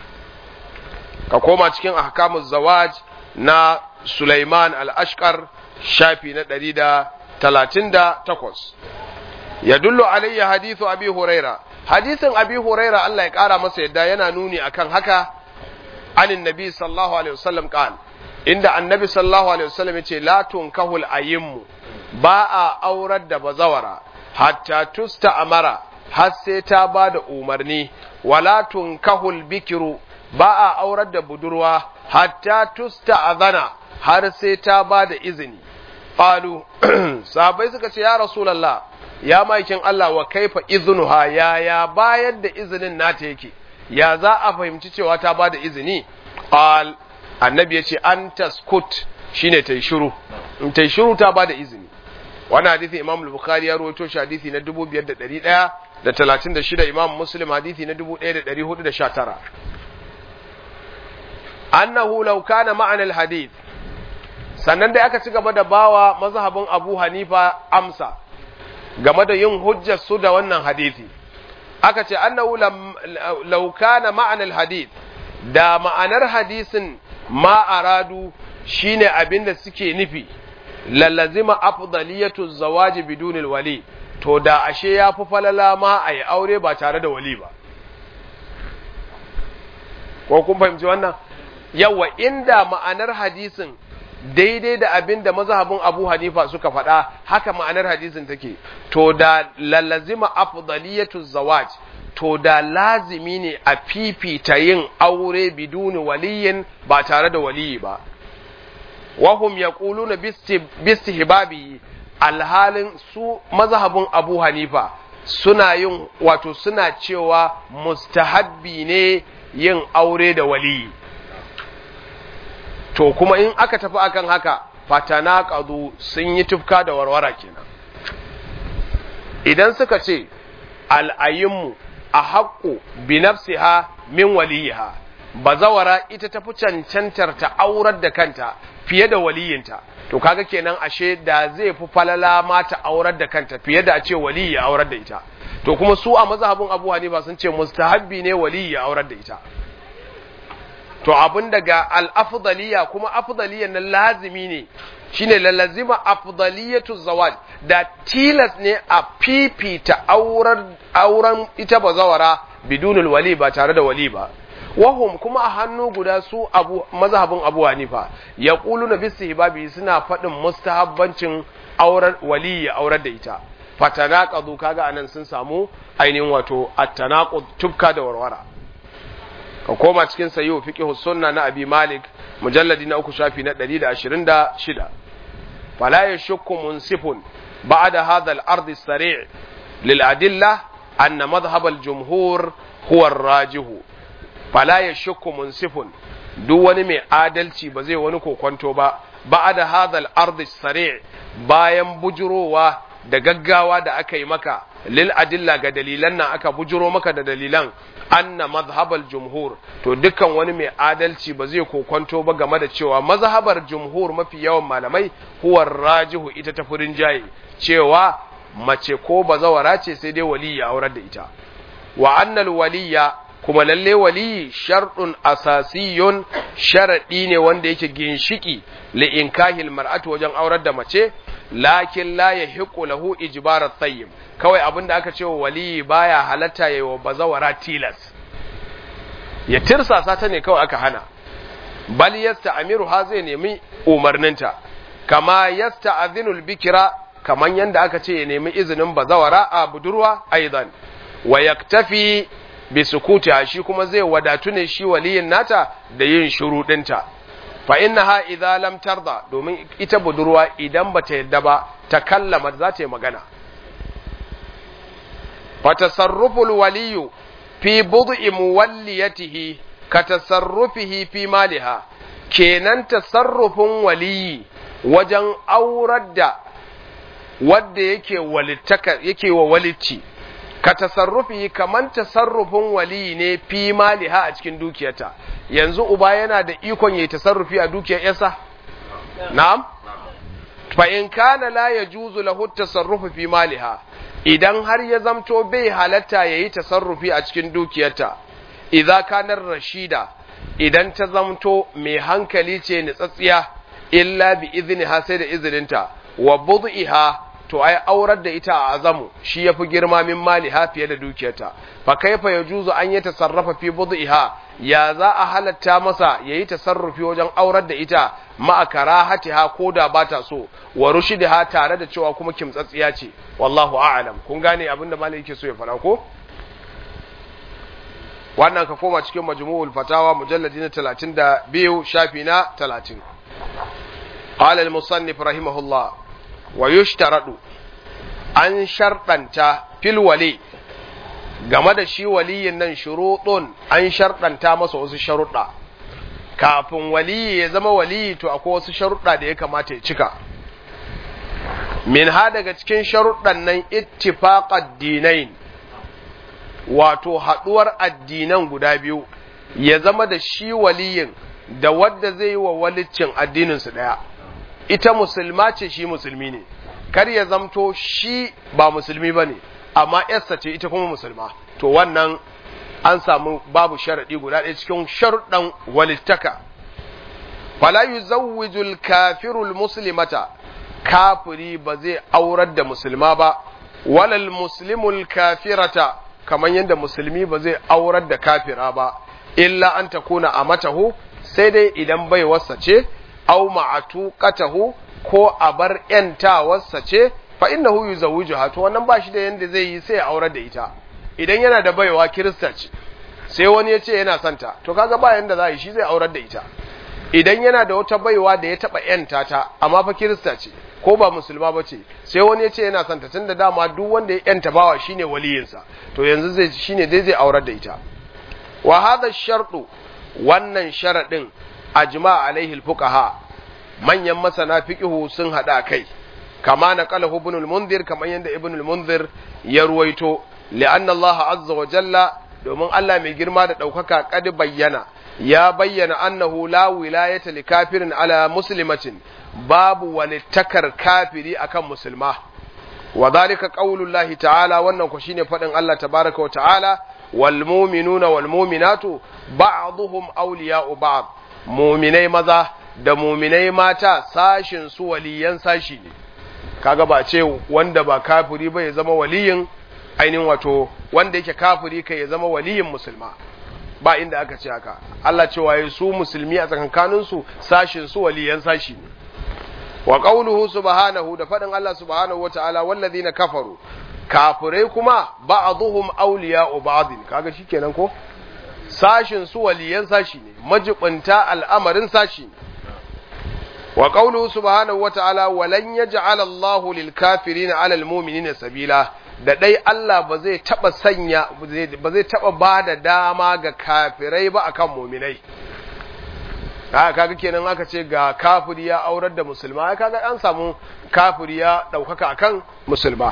ka koma cikin ahkamuz zawaj na Sulaiman al-Ashqar shafi na ɗari da talatin da takwas ya dullo alayya hadithu abi huraira hadithin abi huraira Allah ya ƙara masa yadda yana nuni akan haka anin nabi sallallahu alaihi wasallam qal inda annabi sallallahu alaihi wasallam yace la tunkahul ayimmu ba a aurar da bazawara hatta tusta amara har sai ta ba da umarni wala tunkahul bikiru ba a aurar da budurwa hatta tusta azana har sai ta ba da izini qalu sahabbai suka ce ya rasulullah ya maikin Allah wa kaifa iznuha ya ya bayar da izinin nata yake ya za a fahimci cewa ta ba da izini qal annabi yace an taskut shine tai shiru in tai shiru ta ba da izini wannan hadisi imam al-bukhari ya rawaito shi hadisi na 5136 imam muslim hadisi na 1419 annahu law kana ma'ana al-hadith sannan dai aka ci gaba da bawa mazhabin Abu Hanifa amsa game da yin hujjar su da wannan hadisi aka ce annahu law kana ma'ana al-hadith da ma'anar hadisin ma aradu shine abinda suke nufi lallazima afdaliyatu zawaji bidunil wali to da ashe ya fi falala ma a yi aure ba tare da wali ba ko kun fahimci wannan yawa inda ma'anar hadisin daidai da abin da mazhabin abu hanifa suka faɗa haka ma'anar hadisin take to da lallazima afdaliyatu zawaj to da lazimi ne a fifita yin aure biduni waliyin ba tare da waliyi ba wahum yaquluna bistihbabi alhalin su mazhabin Abu Hanifa suna yin wato suna cewa mustahabbi ne yin aure da wali to kuma in aka tafi akan haka fatana qadu sun yi tufka da warwara kenan idan suka ce al'ayinmu a haƙƙo bi nafsiha min waliyiha bazawara ita tafi cancantar ta aurar da kanta fiye da waliyinta to kaga kenan ashe da zai fi falala ma ta aurar da kanta fiye da a ce waliyi ya aurar da ita to kuma su a mazhabin Abu Hanifa sun ce mustahabbi ne waliyi ya aurar da ita to abin daga al-afdaliya kuma afdaliyan nan lazimi ne shine lalazima afdaliyatu zawaj da tilas ne a fifita auren auren ita bazawara bidunul wali ba tare da wali ba wahum kuma a hannu guda su abu mazhabin abu hanifa ya ƙulu na bisu hibabi suna faɗin mustahabbancin auren wali ya aurar da ita fatanaqadu kaga anan sun samu ainihin wato at-tanaqud tubka da warwara ka koma cikin sayyid fiqh sunna na abi malik mujalladi na uku shafi na 126 fala yashukku munsifun ba'da hadha al-ard as-sari' lil adilla anna madhhab al-jumhur huwa ar-rajihu fala ya shakku munsifun duk wani mai adalci ba zai wani kokonto ba ba da hadal ardi sare bayan bujurowa da gaggawa da aka yi maka lil adilla ga dalilan nan aka bujuro maka da dalilan anna mazhabal jumhur to dukkan wani mai adalci ba zai kokonto ba game da cewa mazhabar jumhur mafi yawan malamai huwa rajihu ita ta furin jaye cewa mace ko bazawara ce sai dai waliya aurar da ita wa annal waliya kuma lalle waliyi sharɗun asasiyun sharaɗi ne wanda yake ginshiki li inkahil mar'atu wajen aurar da mace lakin la yahiqu lahu ijbarat tayyib kawai abinda aka ce wa waliyi baya halatta yayi wa bazawara tilas ya tirsasa ta ne kawai aka hana bal yasta'miru ha zai nemi umarninta kama yasta'dhinul bikira kaman yanda aka ce ya nemi izinin bazawara a budurwa aidan wa yaktafi bi sukutiha shi kuma zai wadatu ne shi waliyin nata da yin shuruɗinta fa innaha idza lam tarda domin ita budurwa idan bata yadda ba ta kallama za ta yi magana fa tasarruful waliyu fi bud'i muwalliyatihi ka tasarrufihi fi maliha kenan tasarrufin waliyi wajen aurar da wadda yake walittaka yake wa walicci ka tasarrufi kaman tasarrufin wali ne fi maliha a cikin dukiyarta yanzu uba yana da ikon yayi tasarrufi a dukiyar yarsa na'am fa in kana la yajuzu lahu tasarrufu fi maliha idan har ya zamto bai halatta yayi tasarrufi a cikin dukiyarta idza kana rashida idan ta zamto mai hankali ce nitsatsiya illa bi izniha sai da izininta wa bud'iha to ai aurar da ita a azamu shi yafi girma min maliha fiye da dukiyarta fa kaifa yajuzu an yi tasarrafa fi bud'iha ya za a halatta masa yayi tasarrufi wajen aurar da ita ma karahatiha ko da bata so wa rushidiha tare da cewa kuma kimtsatsiya ce wallahu a'lam kun gane abinda malai yake so ya fara ko wannan ka koma cikin majmu'ul fatawa mujalladi na 32 shafi na 30 qala al-musannif rahimahullah wa yushtaradu an sharɗanta fil wali game da shi waliyin nan shuruɗun an sharɗanta masa wasu sharuɗa kafin waliyi ya zama waliyi to akwai wasu sharuɗa da ya kamata ya cika min ha daga cikin sharuɗan nan ittifaqad dinain wato haɗuwar addinan guda biyu ya zama da shi waliyin da wadda zai yi wa walicin addininsu ɗaya ita musulma ce shi musulmi ne kar ya zamto shi ba musulmi ba ne amma yarsa ce ita kuma musulma to wannan an samu babu sharaɗi guda ɗaya cikin sharuɗan walittaka fala yuzawwijul kafirul muslimata kafiri ba zai aurar da musulma ba walal muslimul kafirata kamar yadda musulmi ba zai aurar da kafira ba illa an takuna a matahu sai dai idan bai wasa ce au ma'atuqatahu ko a bar ‘yantawarsa ce, fa inna hu yuzawwijuha to wannan ba shi da yanda zai yi sai ya aurar da ita, idan yana da baiwa Kirista ce, sai wani ya ce yana santa, to kaga ba yanda za yi shi zai aurar da ita. Idan yana da wata baiwa da ya taɓa ‘yanta ta, amma fa Kirista ce, ko ba musulma ba ce, sai wani ya ce yana santa, tun da dama duk wanda ya ‘yanta bawa shine waliyinsa, to yanzu zai shine dai zai aurar da ita. Wa hadha sharɗu wannan sharaɗin ajma alaihi al-fuqaha manyan masana fiqhu sun hada kai kama na qala ibn al-munzir kamar yanda ibn al-munzir ya ruwaito li'anna Allah azza wa jalla domin Allah mai girma da daukaka kad bayyana ya bayyana annahu la wilayata li kafirin ala muslimatin babu walittakar kafiri akan musulma wa dhalika qaulullahi ta'ala wannan ko shine fadin Allah tabaraka wa ta'ala wal mu'minuna wal mu'minatu ba'dhum awliya'u ba'd mu'minai maza da muminai mata sashin su waliyan sashi ne kaga ba ce wanda ba kafiri ba ya zama waliyin ainihin wato wanda yake kafiri kai ya zama waliyin musulma ba inda aka ce haka Allah cewa ya su musulmi a tsakankanin su sashin su waliyan sashi ne wa qauluhu subhanahu da fadin Allah subhanahu wataala wallazina kafaru kafirai kuma ba'dhum awliya'u ba'dhin kaga shikenan ko sashin su waliyan sashi ne majibunta al'amarin sashi ne wa qawluhu subhanahu wata'ala walan yaj'ala Allahu lil kafirin 'ala al mu'minina sabila da dai Allah ba zai taba sanya ba zai taba bada dama ga kafirai ba akan mu'minai haka kaga kenan aka ce ga kafiri ya aurar da musulma kaga an samu kafiri ya daukaka akan musulma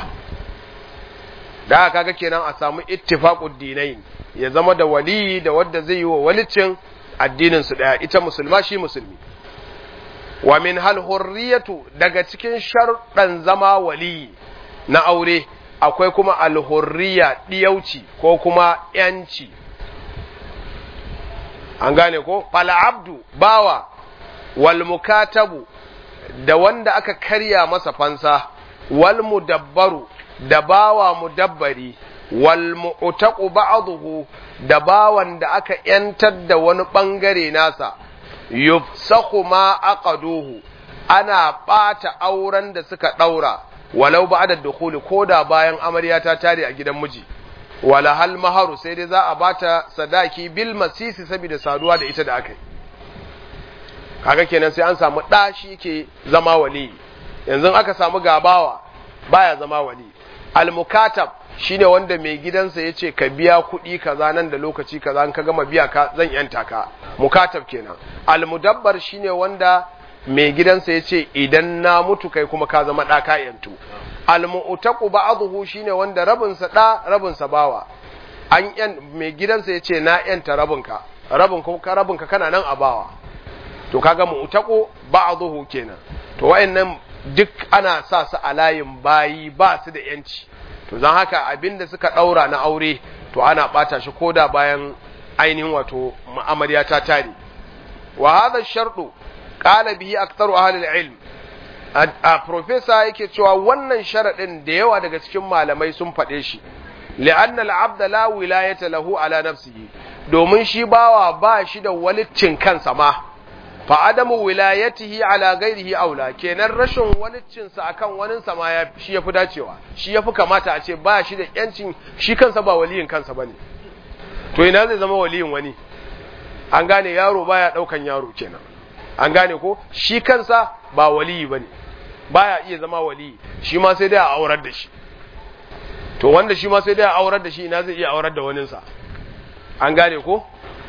da haka kaga kenan a samu ittifaqud dinain ya zama da wali da wanda zai yi wa walicin addinin su daya ita musulma shi musulmi wa min hal hurriyatu daga cikin sharɗan zama wali na aure akwai kuma alhurriya ɗiyauci ko kuma ‘yanci an gane ko abdu bawa wal mukatabu da wanda aka karya masa fansa wal mudabbaru da bawa mudabbari wal mu'taqu ba'dahu da bawan da aka ‘yantar da wani ɓangare nasa yufsahu ma aqaduhu ana ɓata auren da suka ɗaura walau ba da dukuli ko da bayan amarya ta tare a gidan miji wala hal maharu sai dai za a bata sadaki bil masisi saboda saduwa da ita da aka yi kaga kenan sai an samu ɗa shi ke zama wali yanzu aka samu gabawa baya zama wali al mukatab shine wanda mai gidansa ya ce ka biya kuɗi kaza nan da lokaci kaza in ka gama biya ka zan yanta ka mukatab kenan almudabbar shine wanda mai gidansa ya ce idan na mutu kai kuma ka zama ɗa ka yantu almu'taqu ba'dhu shine wanda rabinsa ɗa rabinsa bawa an yan mai gidansa ya ce na yanta rabinka rabin ka rabinka kana nan a bawa to kaga mu'taqu ba'dhu kenan to wayannan duk ana sa su a layin bayi ba su da yanci to zan haka abinda suka ɗaura na aure to ana ɓata shi koda bayan ainihin wato amarya ta tare wa hadha sharɗu qala bihi aktharu ahli al-ilm a professor yake cewa wannan sharadin da yawa daga cikin malamai sun faɗe shi li'anna al-abda la wilayata lahu ala nafsihi domin shi bawa ba shi da walicin kansa ma fa adamu wilayatihi ala ghairihi aula kenan rashin walicin sa akan wanin sa ma ya shi yafi dacewa shi yafi kamata a ce ba shi da yancin shi kansa ba waliyin kansa bane to ina zai zama waliyin wani an gane yaro baya daukan yaro kenan an gane ko shi kansa ba waliyi bane baya iya zama waliyi shi ma sai dai a aurar da shi to wanda shi ma sai dai a aurar da shi ina zai iya aurar da waninsa an gane ko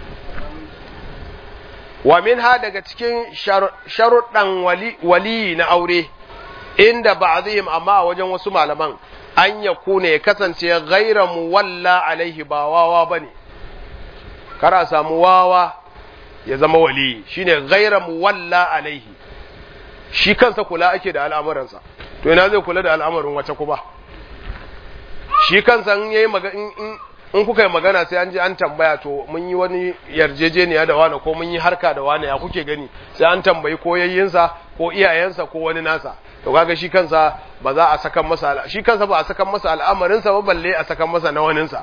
wa minha daga cikin sharuɗan wali na aure inda ba'dihim amma a wajen wasu malaman an ya kuna ya kasance gaira muwalla alaihi ba wawa bane kara samu wawa ya zama wali shine gaira muwalla alaihi shi kansa kula ake da al'amuransa to ina zai kula da al'amarin wata kuma shi kansa in yayi in kuka yi magana sai an ji an tambaya to mun yi wani yarjejeniya da wani ko mun yi harka da wani ya kuke gani sai an tambayi ko yayyinsa ko iyayensa ko wani nasa to kaga shi kansa ba za a sakan masa shi kansa ba a sakan masa al'amarinsa ba balle a sakan masa na waninsa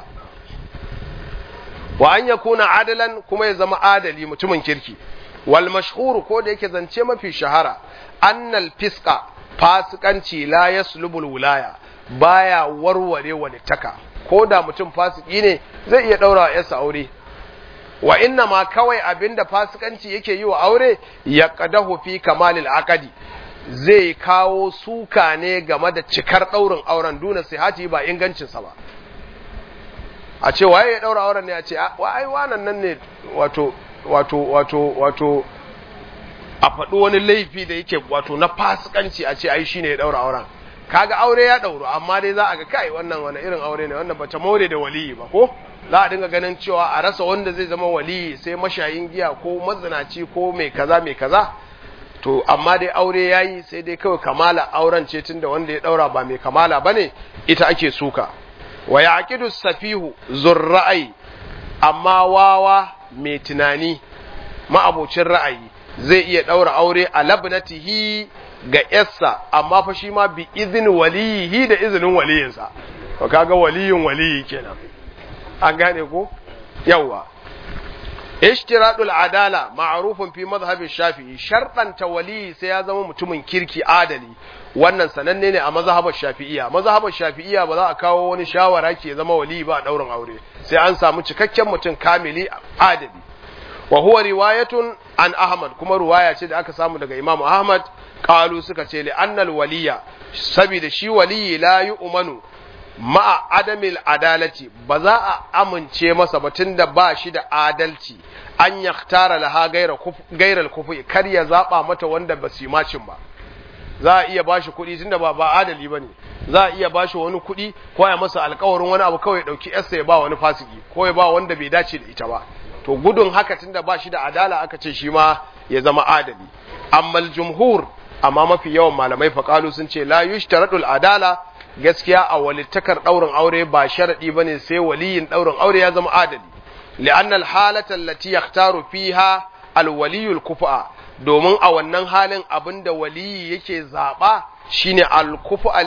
wa an yakuna adalan kuma ya zama adali mutumin kirki wal mashhur ko da yake zance mafi shahara annal fisqa fasikanci la yaslubul wilaya baya warware walittaka ko da mutum fasiki ne zai iya daura wa yarsa aure wa inna ma kawai abinda fasikanci yake yi wa aure ya qadahu fi kamalil aqdi zai kawo suka ne game da cikar daurin auren duna sihati ba ingancinsa ba a ce waye ya daura auren ne a ce wa ai wannan nan ne wato wato wato wato a faɗi wani laifi da yake wato na fasikanci a ce ai shine ya daura auren kaga aure ya dauro amma dai za a ga kai wannan wani irin aure ne wannan bata more da waliyi ba ko za a dinga ganin cewa a rasa wanda zai zama waliyi sai mashayin giya ko mazinaci ko mai kaza mai kaza to amma dai aure yayi sai dai kawai kamala auren ce tunda wanda ya daura ba mai kamala bane ita ake suka wa yaqidu safihu zurra'i amma wawa mai tunani ma'abocin ra'ayi zai iya daura aure a labnatihi ga yarsa amma fa shi ma bi izini waliyihi da izinin waliyinsa to kaga waliyin waliyi kenan an gane ko yawa ishtiradul adala ma'rufun fi madhhabin shafi'i sharɗanta waliyi sai ya zama mutumin kirki adali wannan sananne ne a mazhabar shafi'iyya mazhabar shafi'iyya ba za a kawo wani shawara ke zama waliyi ba a daurin aure sai an samu cikakken mutum kamili adali wa huwa riwayatun an ahmad kuma riwaya ce da aka samu daga imam ahmad qalu suka ce li annal waliya saboda shi waliyi la yu'manu ma'a adamil adalati ba za a amince masa ba tunda ba shi da adalci an yaktara laha gairar kufi kar ya zaba mata wanda ba su macin ba za a iya bashi kuɗi tunda ba ba adali bane za a iya bashi wani kuɗi ko ya masa alƙawarin wani abu kawai dauki yarsa ya ba wani fasiki ko ya ba wanda bai dace da ita ba to gudun haka tunda ba shi da adala aka ce shi ma ya zama adali amma jumhur amma mafi yawan malamai faƙalu sun ce la yushtaradul adala gaskiya a walittakar ɗaurin aure ba sharaɗi bane sai waliyin ɗaurin aure ya zama adali li'annal halata allati yaktaru fiha alwaliyul kufa domin a wannan halin abinda waliyi yake zaba shine alkufa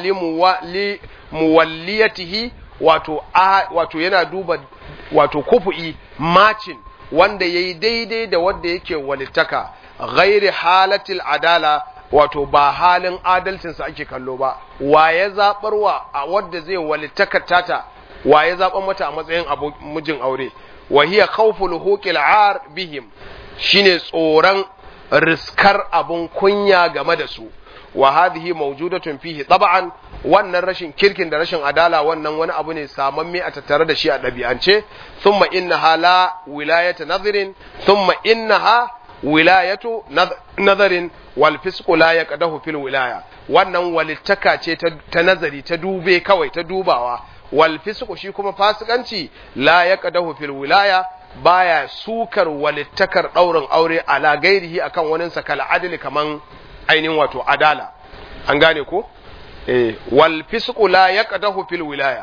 li muwalliyatihi wato wato yana duba wato kufu'i macin wanda yayi daidai da wanda yake walittaka ghairi halatil adala wato ba halin adalcinsa ake kallo ba wa ya zaɓarwa a wadda zai walittakar tata wa ya zaɓar mata a matsayin mijin aure wa hiya khawful huqil ar bihim shine tsoron riskar abun kunya game da su wa hadhihi mawjudatun fihi tab'an wannan rashin kirkin da rashin adala wannan wani abu ne samamme a tattare da shi a ɗabi'ance thumma innaha la wilayata nadhirin thumma innaha wilayatu nazarin wal fisqu la yaqdahu fil wilaya wannan walittaka ce ta nazari ta dube kawai ta dubawa wal fisqu shi kuma fasikanci la yaqdahu fil wilaya baya sukar walittakar daurin aure ala gairihi akan wani sakal adli kaman ainihin wato adala an gane ko eh wal fisqu la yaqdahu fil wilaya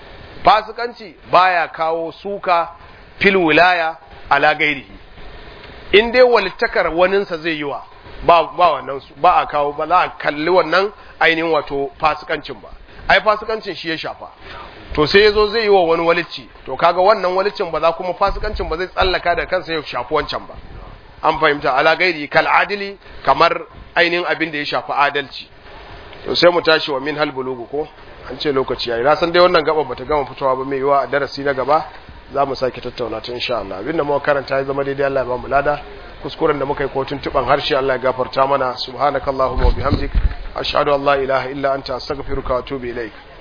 fasikanci baya kawo suka fil wilaya ala gairihi in dai walittakar waninsa zai yi wa ba ba wannan ba a kawo ba za a kalli wannan ainihin wato fasikancin ba ai fasikancin shi ya shafa to sai yazo zai yi wa wani walicci to kaga wannan walicin ba za kuma fasikancin ba zai tsallaka da kansa ya shafi wancan ba an fahimta ala gairi kal adili kamar ainihin abin da ya shafi adalci to sai mu tashi wa min hal bulugu ko an ce lokaci yayi na san dai wannan gaba bata gama fitowa ba mai yiwa a darasi na gaba za mu sake tattauna ta insha Allah abinda muka karanta ya zama daidai Allah ya ba mu lada kuskuren da muka yi ko tuntuban harshe Allah ya gafarta mana subhanakallahumma wa bihamdik ashhadu an la ilaha illa anta astaghfiruka wa atubu ilaik